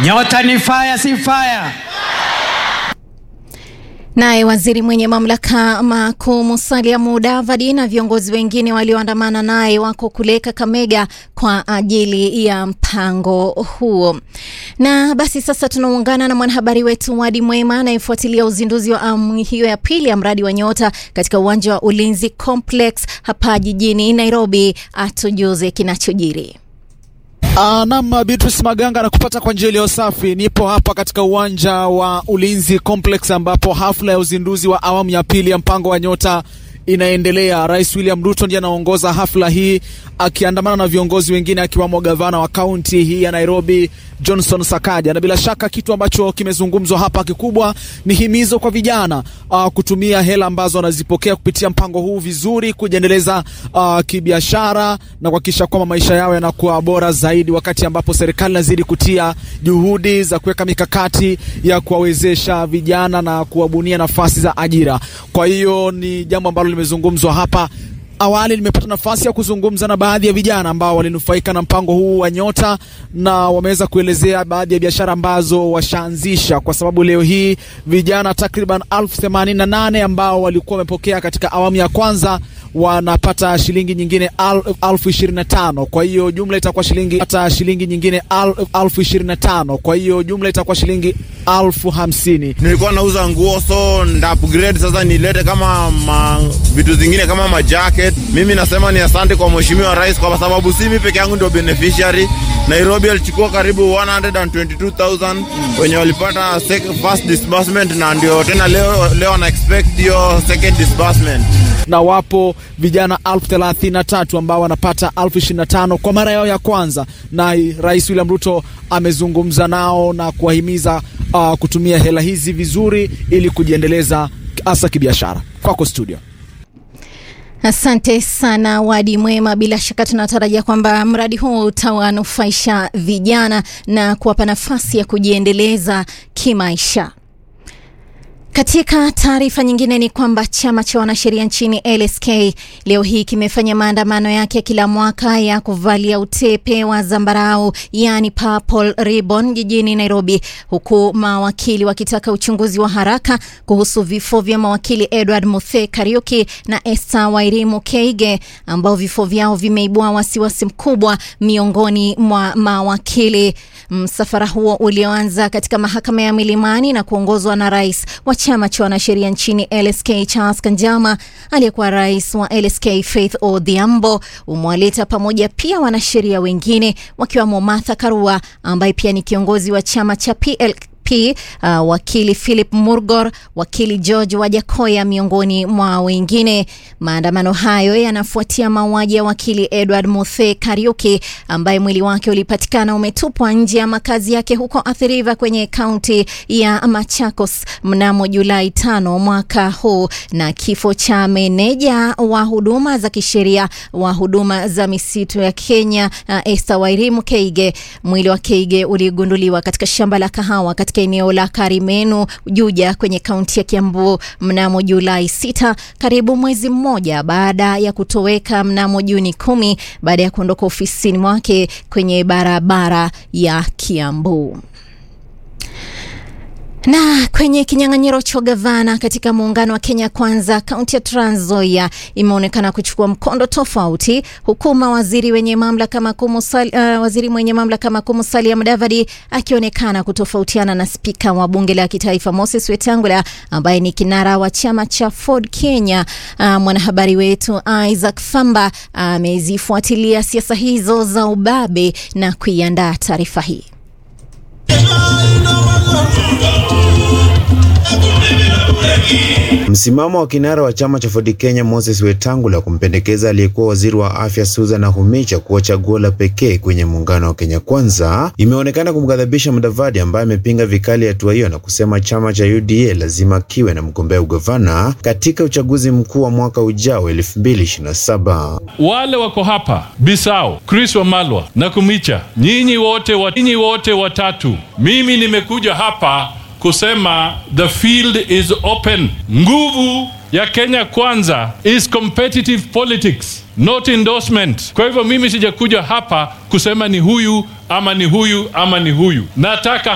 Nyota ni fire, si fire. Naye waziri mwenye mamlaka makuu Musalia Mudavadi na viongozi wengine walioandamana naye wako kule Kakamega kwa ajili ya mpango huo. Na basi sasa tunaungana na mwanahabari wetu Wadi Mwema anayefuatilia uzinduzi wa awamu hiyo ya pili ya mradi wa Nyota katika uwanja wa Ulinzi Complex hapa jijini Nairobi, atujuze kinachojiri. Uh, nam Beatrice Maganga na kupata kwa njia iliyo safi. Nipo hapa katika uwanja wa Ulinzi Complex ambapo hafla ya uzinduzi wa awamu ya pili ya mpango wa Nyota inaendelea. Rais William Ruto ndiye anaongoza hafla hii akiandamana na viongozi wengine akiwamo gavana wa kaunti hii ya Nairobi Johnson Sakaja, na bila shaka kitu ambacho kimezungumzwa hapa kikubwa ni himizo kwa vijana uh, kutumia hela ambazo wanazipokea kupitia mpango huu vizuri, kujiendeleza uh, kibiashara na kuhakikisha kwamba maisha yao yanakuwa bora zaidi, wakati ambapo serikali inazidi kutia juhudi za kuweka mikakati ya kuwawezesha vijana na kuwabunia nafasi za ajira. Kwa hiyo ni jambo ambalo limezungumzwa hapa. Awali nimepata nafasi ya kuzungumza na baadhi ya vijana ambao walinufaika na mpango huu wa Nyota na wameweza kuelezea baadhi ya biashara ambazo washaanzisha, kwa sababu leo hii vijana takriban elfu themanini na nane ambao walikuwa wamepokea katika awamu ya kwanza wanapata shilingi nyingine elfu ishirini na tano. Kwa hiyo jumla itakuwa shilingi hata shilingi nyingine elfu ishirini na tano. Kwa hiyo jumla itakuwa shilingi elfu hamsini. Nilikuwa nauza nguo so nda upgrade sasa, nilete kama ma, vitu zingine kama majacket. Mimi nasema ni asante kwa mheshimiwa rais, kwa sababu si mimi peke yangu ndio beneficiary. Nairobi alichukua karibu 122,000 wenye walipata first disbursement, na ndio tena leo leo na expect hiyo second disbursement na wapo vijana elfu thelathini na tatu ambao wanapata elfu ishirini na tano kwa mara yao ya kwanza, na Rais William Ruto amezungumza nao na kuwahimiza uh, kutumia hela hizi vizuri ili kujiendeleza hasa kibiashara. Kwako studio. Asante sana Wadi Mwema. Bila shaka tunatarajia kwamba mradi huu utawanufaisha vijana na kuwapa nafasi ya kujiendeleza kimaisha. Katika taarifa nyingine ni kwamba chama cha wanasheria nchini LSK leo hii kimefanya maandamano yake kila mwaka ya kuvalia utepe wa zambarau, yani purple ribbon, jijini Nairobi, huku mawakili wakitaka uchunguzi wa haraka kuhusu vifo vya mawakili Edward Muthe Kariuki na Esther Wairimu Keige ambao vifo vyao vimeibua wasiwasi mkubwa miongoni mwa mawakili. Msafara huo ulioanza katika mahakama ya Milimani na kuongozwa na rais wa chama cha wanasheria nchini LSK Charles Kanjama, aliyekuwa rais wa LSK Faith Odhiambo, umewaleta pamoja pia wanasheria wengine wakiwamo Martha Karua ambaye pia ni kiongozi wa chama cha PL P, uh, wakili Philip Murgor, wakili George Wajakoya miongoni mwa wengine. Maandamano hayo yanafuatia mauaji ya wakili Edward Muthe Kariuki ambaye mwili wake ulipatikana umetupwa nje ya makazi yake huko Athi River kwenye kaunti ya Machakos mnamo Julai tano mwaka huu, na kifo cha meneja wa huduma za kisheria wa huduma za misitu ya Kenya uh, Esther Wairimu Keige. Mwili wa Keige uligunduliwa katika shamba la kahawa katika eneo la Karimenu Juja kwenye kaunti ya Kiambu mnamo Julai sita, karibu mwezi mmoja baada ya kutoweka mnamo Juni kumi baada ya kuondoka ofisini mwake kwenye barabara ya Kiambu. Na kwenye kinyang'anyiro cha gavana katika muungano wa Kenya Kwanza, kaunti ya Trans Nzoia imeonekana kuchukua mkondo tofauti, huku mawaziri wenye mamlaka makuu uh, waziri mwenye mamlaka makuu Musalia Mudavadi akionekana kutofautiana na spika wa bunge la kitaifa Moses Wetangula ambaye ni kinara wa chama cha Ford Kenya. Uh, mwanahabari wetu Isaac Famba amezifuatilia uh, siasa hizo za ubabe na kuiandaa taarifa hii. Msimamo wa kinara wa chama cha Ford Kenya Moses Wetangula kumpendekeza aliyekuwa waziri wa afya Susan Nakhumicha kuwa chaguo la pekee kwenye muungano wa Kenya Kwanza imeonekana kumghadhabisha Mudavadi ambaye amepinga vikali hatua hiyo na kusema chama cha UDA lazima kiwe na mgombea ugavana katika uchaguzi mkuu wa mwaka ujao 2027. Wale wako hapa Bisau, Chris Wamalwa, Nakhumicha, nyinyi wote wa, nyinyi wote watatu, mimi nimekuja hapa kusema the field is open. Nguvu ya Kenya Kwanza is competitive politics, not endorsement. Kwa hivyo mimi sijakuja hapa kusema ni huyu ama ni huyu ama ni huyu, nataka